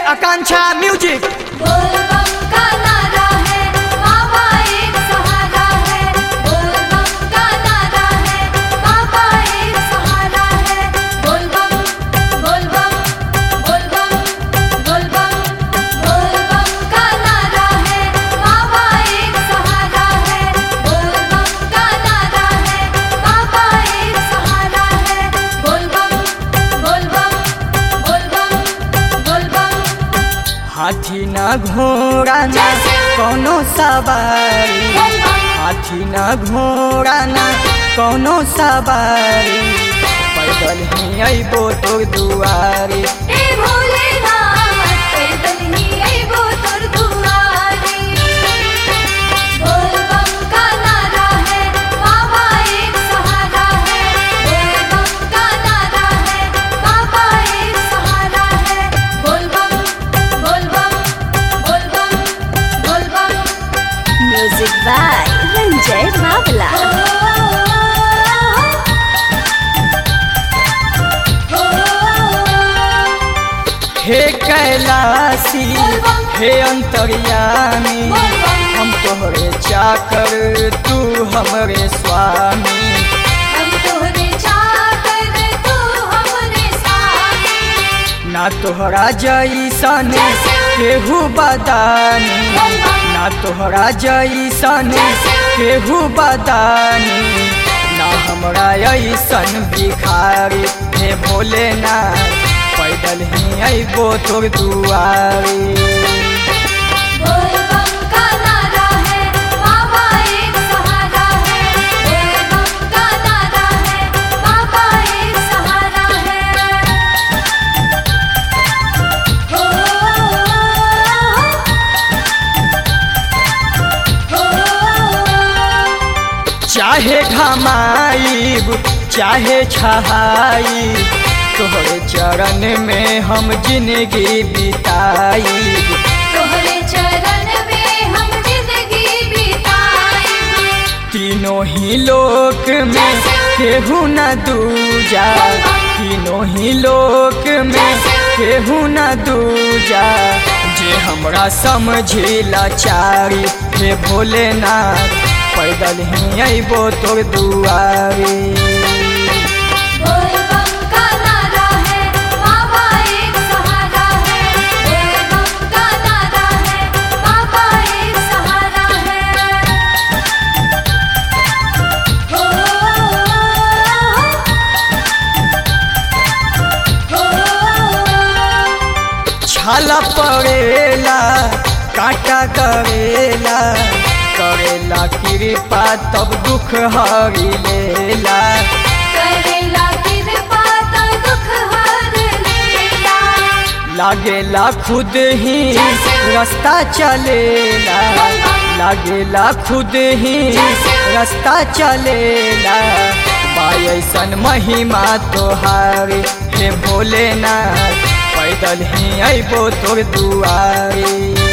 आकांक्षा music बोल बम का नारा है बाबा एक सहारा है बोल बम का नारा है बाबा एक सहारा है बोल बम बोल बम बोल बम बोल बम बोल बम का नारा है बाबा एक सहारा है बोल बम का नारा है बाबा एक सहारा है बोल बम बोल बम बोल बम बोल बम हाथी न घोड़ा न कोनो सवारी हाथी न घोड़ा न कोनो सवारी पैदल ही अइबो तोर दुआरी ए भोलेनाथ पैदल ही अइबो तोर दुआरी बोल बम का नारा है बाबा एक सहारा है बोल बम का नारा है बाबा एक सहारा है बोल बम बोल बम बोल बम बोल बम Music by Ranjay Babla. हे कैलाशी हे अंतर्यामी हम तोहरे चाकर तू हमरे स्वामी हम तोहरे चाकर तू हमरे साथी ना तोहरा जैसन केहू बदानी ना तोहरा जैसन केहू बदानी ना हमरा ऐसन भिखारी हे भोलेनाथ पैदल ही अइबो तोर दुआरी बोल बम का नारा है बाबा एक सहारा है बोल बम का नारा है बाबा एक सहारा है हो हो चाहे घमाइब चाहे छहाइब तोहरे चरण में हम जिंदगी बिताइब तोहरे चरण में हम जिंदगी बिताई तीनों ही लोक में केहू न दूजा तीनों ही लोक में केहू न दूजा जे हमरा समझी लाचारी हे भोलेनाथ पैदल ही अइबो तोर दुआरी बोल बम का नारा है बाबा एक सहारा है बोल बम का नारा है बाबा एक सहारा है हो हो छाला पड़ेला काटा करेला करेला कृपा तब दुख हरी लेला करेला कृपा तो दुख हर लेला लागेला खुद ही रास्ता चलेला लागेला खुद ही रास्ता चलेला बायसन महिमा तोहारी हे भोलेनाथ पैदल ही अइबो तोर दुआरी